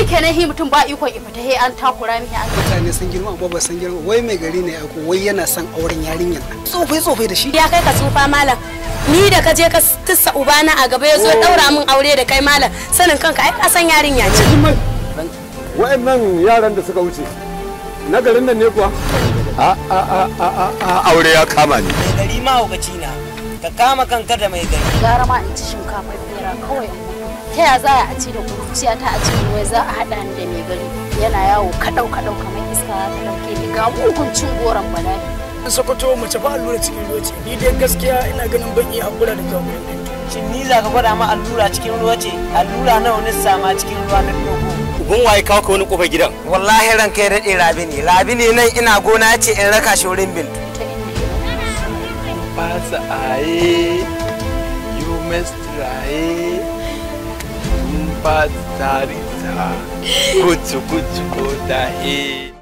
shi kenan hi mutum ba ikon ifita he an takura mihi an mutane sun girma amma ba san girma wai mai gari ne ko wai yana son auren yarinyar nan tsofai tsofai da shi ya kai ka tsufa malam ni da ka je ka tussa ubana a gaba ya zo daura min aure da kai malam sanin kanka ai ka san yarinya ce wa'annan yaran da suka wuce na garin nan ne kuwa a a a a a aure ya kama ni mai gari mahaukaci na ka kama kanka da mai gari gara ma in ci shinkafa bera kawai in mutu. ta ya za a ci da kuruciya ta a cikin wai za a haɗa ni da mai gari yana yawo kaɗau kaɗau kamar iska za ta ɗauke ni ga mugun cin goron bala'i sokoto mace ba allura cikin ruwa ce ni dai gaskiya ina ganin ban iya hakura da zuwa gurin ɗinki shin ni za ka gwada ma allura cikin ruwa ce allura nawa ni sama cikin ruwa na dogo gun waye kawo ka wani kofar gidan wallahi ran kai daɗe rabi ne rabi ne nan ina gona ce in raka shi wurin bintu ta inda ya pasa aye you must try un pas tarita kuchu kuchu ko dahe